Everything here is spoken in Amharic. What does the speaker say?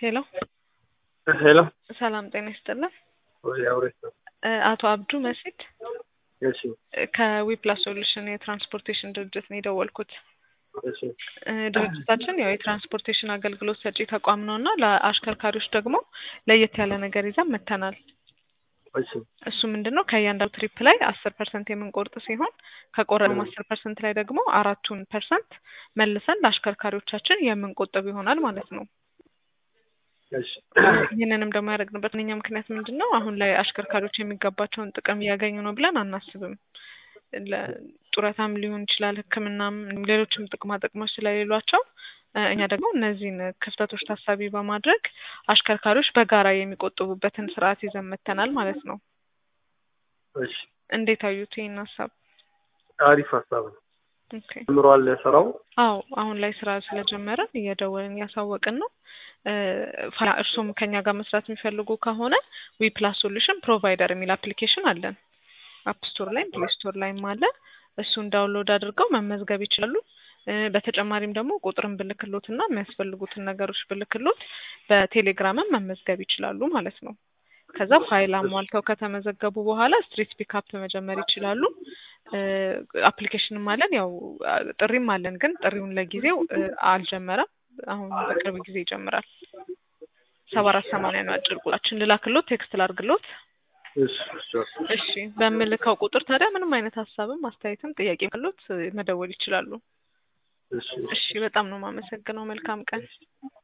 ሄሎ ሄሎ ሰላም ጤና ይስጥልን። ወይ አውሬት ነው። እ አቶ አብዱ መሲድ እሺ እ ከዊፕላስ ሶሉሽን የትራንስፖርቴሽን ድርጅት ነው የደወልኩት። እሺ እ ድርጅታችን ያው የትራንስፖርቴሽን አገልግሎት ሰጪ ተቋም ነው እና ለአሽከርካሪዎች ደግሞ ለየት ያለ ነገር ይዘን መጥተናል። እሺ እሱ ምንድን ነው ከእያንዳንዱ ትሪፕ ላይ አስር ፐርሰንት የምንቆርጥ ሲሆን ከቆረጥነው አስር ፐርሰንት ላይ ደግሞ አራቱን ፐርሰንት መልሰን ለአሽከርካሪዎቻችን የምንቆጥብ ይሆናል ማለት ነው። እሺ ይህንንም ደግሞ ያደረግንበት ዋነኛ ምክንያት ምንድን ነው? አሁን ላይ አሽከርካሪዎች የሚገባቸውን ጥቅም እያገኙ ነው ብለን አናስብም። ለ- ጡረታም ሊሆን ይችላል፣ ሕክምናም ሌሎችም ጥቅማ ጥቅሞች ስለሌሏቸው እ እኛ ደግሞ እነዚህን ክፍተቶች ታሳቢ በማድረግ አሽከርካሪዎች በጋራ የሚቆጥቡበትን ስርዓት ይዘን መጥተናል ማለት ነው። እሺ እንዴት አዩት ይህን ሀሳብ? አሪፍ ሀሳብ ነው። ኦኬ ጀምሯል ስራው። አዎ አሁን ላይ ስራ ስለጀመረን እየደወልን እያሳወቅን ነው። እ ፋ- እርሱም ከኛ ጋር መስራት የሚፈልጉ ከሆነ ዊ ፕላስ ሶሉሽን ፕሮቫይደር የሚል አፕሊኬሽን አለን። አፕ ስቶር ላይም ፕሌይ ስቶር ላይም አለ። እሱን ዳውንሎድ አድርገው መመዝገብ ይችላሉ። እ በተጨማሪም ደግሞ ቁጥርን ብልክሎት እና የሚያስፈልጉትን ነገሮች ብልክሎት በቴሌግራምም መመዝገብ ይችላሉ ማለት ነው። ከዛ ፋይል አሟልተው ከተመዘገቡ በኋላ ስትሪት ፒካፕ መጀመር ይችላሉ። እ አፕሊኬሽንም አለን ያው አ- ጥሪም አለን፣ ግን ጥሪውን ለጊዜው እ አልጀመረም። አሁን በቅርብ ጊዜ ይጀምራል። ሰባ አራት ሰማንያ ነው አጭር ቁጥራችን። ልላክሎት ቴክስት ላርግሎት። እሺ እሺ እሺ በምልከው ቁጥር ታዲያ ምንም አይነት ሀሳብም አስተያየትም ጥያቄ ካሎት እ መደወል ይችላሉ። እሺ እሺ በጣም ነው የማመሰግነው። መልካም ቀን።